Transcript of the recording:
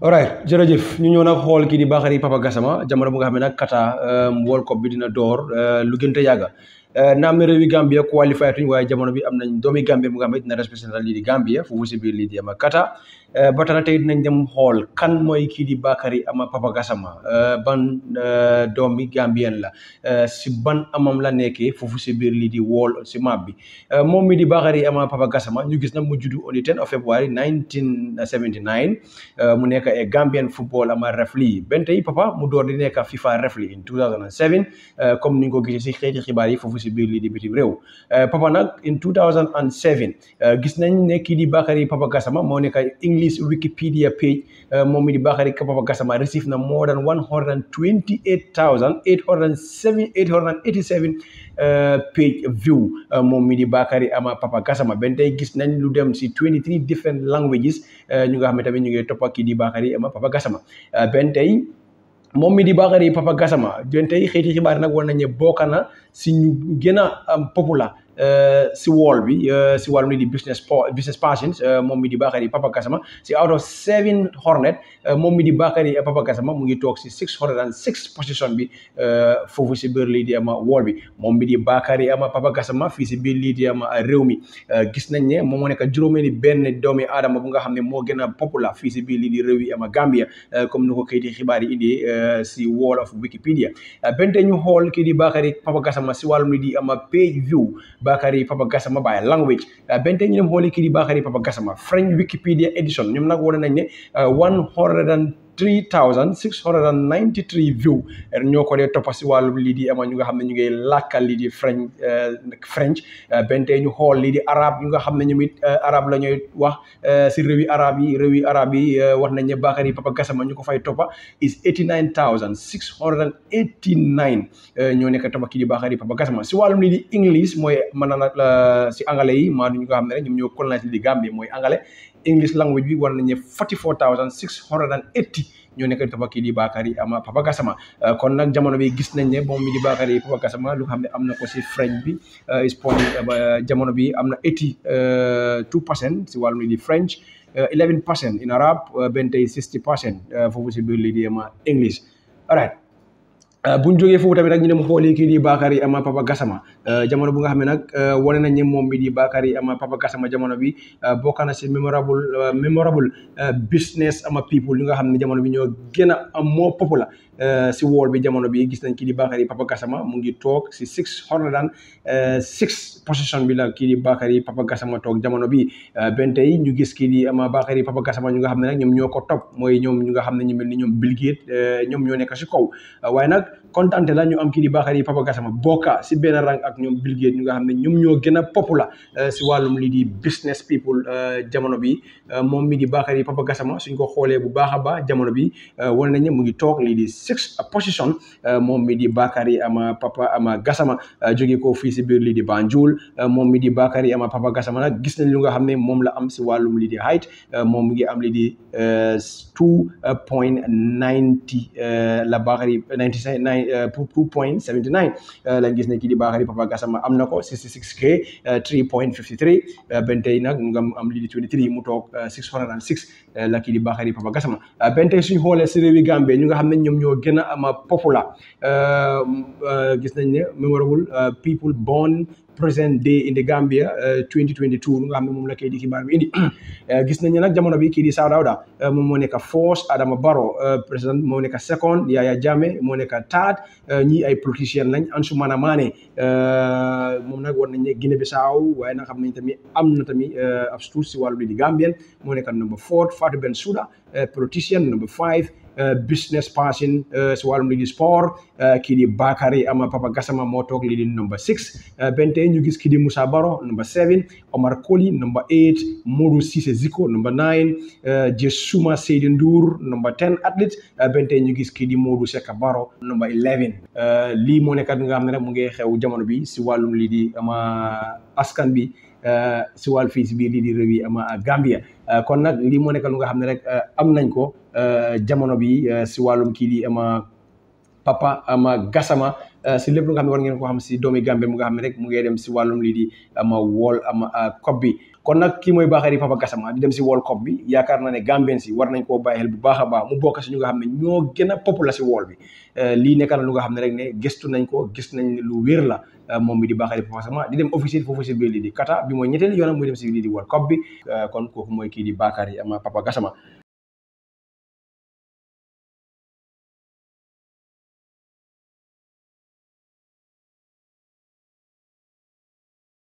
alright jërëjëf ñu ñëw nag xool kii di Bakary Papa Gassama jamono bu nga xam ne nag Qatar World Cup bi dina door lu gën te yàgga naam ne réewi Gambia qualifié tuñ waaye jamono bi am nañ doomi Gambia bu nga xam ne dina représenté lii di Gambia foofu si biir lii di ama Qatar ba tax na tey dinañ dem xool kan mooy kii di Bakary ama Papa Gassama ban doomi Gambien la si ban amam la nekkee foofu si biir lii di wool si map bi moom mi di Bakary ama Papa Gassama ñu gis na mu juddu on the 10 of February 1979 mu nekk e Gambian football ama referee benn tey papa mu door di nekk FIFA referee in 2007 comme ni nga ko gisee si xeeti xibaar yi foofu si biir lii di bitim réew papa nag in 2007 gis nañ ne kii di Bakary Papa Gassama moo nekk English Wikipedia page moom mi di Bakary Papa Gassama receive na more than 128,887 page view moom mi di Bakary ama Papa Gassama benn tey gis nañ lu dem si 23 different languages ñu nga xam ne tamit ñu ngi toppa kii di Bakary ama Papa Gassama benn tey moom mi di Bakary Papa Gassama benn tey xeeti xibaar nag war nañ ne bokk na si ñu gën a populaire si wall bi si wàllum li di business business passions moom mi di Bakary Papa Gassama si out of seven hornet moom mi di Bakary Papa Gassama mu ngi toog si six hundred and six position bi foofu si biir lii di ama wall bi moom mi di Bakary ama Papa Gassama fii si biir lii di ama réew mi gis nañ ne moom moo nekk juróomeeni benn doomi aadama bu nga xam ne moo gën a populaire fii si biir lii di réew yi ama Gambia comme ni ko kayiti xibaar yi indi si wall of Wikipedia bente ñu xool kii di Bakary Papa Gassama si wàllum li di ama page view Bakary Papa Gassama by language bente ñu dem xooli kii di Bakary Papa Gassama French Wikipedia edition ñoom nag wane nañ ne one hundred and three thousand six hundred and ninety three view ñoo ko dee toppa si wàllum lii di ama ñu nga xam ne ñu ngi làkkal lii di French French bente ñu xool lii di arab ñu nga xam ne ñoom it arab la ñuy wax si réewi arab yi réewi arab yi wax nañ ne Bakary Papa Gassama ñu ko fay toppa is eighty nine thousand six hundred and eighty nine ñoo nekk toppa kii di Bakary Papa Gassama si wàllum lii di English mooy mën na si anglais yi maa ñu nga xam ne rek ñoom ñoo colonise lii di Gambie mooy anglais English language bi war nañ ne forty four thousand six hundred and eighty ñoo nekk di toppa kii di Bakary ama Papa Gassama kon nag jamono bi gis nañ ne moom mi di Bakary Papa Gassama lu xam ne am na ko si French bi is point jamono bi am na eighty two percent si wàllum lii di French eleven percent in Arab benn tey sixty percent foofu si biir lii di ama English alright buñ jógee foofu tamit nag ñu dem xooli kii di Bakary ama Papa Gassama jamono bu nga xam ne nag wane nañ ne moom mi di Bakary ama Papa Gassama jamono bi bokk na si memorable memorable business ama people yu nga xam ne jamono bi ñoo gën a am moo populaire si wall bi jamono bi gis nañ kii di Bakary Papa Gassama mu ngi toog si six hundred and six position bi la kii di Bakary Papa Gassama toog jamono bi benn tey ñu gis kii di ama Bakary Papa Gassama ñu nga xam ne nag ñoom ñoo ko topp mooy ñoom ñu nga xam ne ñu mel ni ñoom Bill Gates ñoom ñoo nekk si kaw waaye nag kontante la ñu am kii di Bakary Papa Gassama bokka si benn rang ak ñoom Bill Gates ñu nga xam ne ñoom ñoo gën a populaire si wàllum lii di business people jamono bi moom mi di Bakary Papa Gassama suñ ko xoolee bu baax a baax jamono bi wane nañ ne mu ngi toog lii di six position moom mi di Bakary ama Papa ama Gassama jóge ko fii si biir lii di Banjul moom mi di Bakary ama Papa Gassama nag gis nañ lu nga xam ne moom la am si wàllum lii di height moom mu ngi am lii di two point ninety la Bakary ninety nine two point seventy nine lañ gis ne kii di Bakary Papa Gassama am na ko sixty six k three point fifty three benn tey nag nga am lii di twenty three mu toog six hundred and six la kii di Bakary Papa Gassama benn tey suñu xoolee si réewi Gambie ñu nga xam ne ñoom ñoo gën a ama populaire gis nañ ne memorable people born present day in the Gambia 2022 lu nga xam ne moom la kii di xibaar bi indi gis nañ ne nag jamono bi kii di Saa Dawda moom moo nekk first Adama Barrow président moo nekk second Yaya Jammeh moo nekk third ñii ay politician lañ Ansumana Mane moom nag war nañ ne Guinée Bissau waaye nag xam nañ tamit am na tamit ab tuut si wàllu bi di Gambien moo nekk number four Fatou Bensouda politician number five business person si wàllum lii di sport kii di Bakary ama Papa Gassama moo toog lii di number six benn tey ñu gis kii di Moussa Baro number seven Omar Koli number eight Modou Cissé Ziko number nine Jesuma Seydi Ndour number ten athlete benn tey ñu gis kii di Modou Seka Baro number eleven lii moo nekkat nga xam ne rek mu ngi xew jamono bi si wàllum lii di ama askan bi si wàllu fii si biir lii di réew yi ama Gambia kon nag lii moo nekk lu nga xam ne rek am nañ ko jamono bi si wàllum kii di ama Papa ama Gassama si lépp lu nga xam ne war ngeen ko xam si doomi Gambie mu nga xam ne rek mu ngi dem si wàllum lii di ama wool ama COP bi kon nag kii mooy Bakary Papa Gassama di dem si World Cup bi yaakaar naa ne Gambien si war nañ koo bàyyi xel bu baax a baax mu bokk si ñu nga xam ne ñoo gën a populaire si wool bi lii nekk na lu nga xam ne rek ne gëstu nañ ko gis nañ lu wér la moom mi di Bakary Papa Gassama di dem officiel foofu si biir lii di kata bi mooy ñetteelu yoonam muy dem si lii di World Cup bi kon kooku mooy kii di Bakary ama Papa Gassama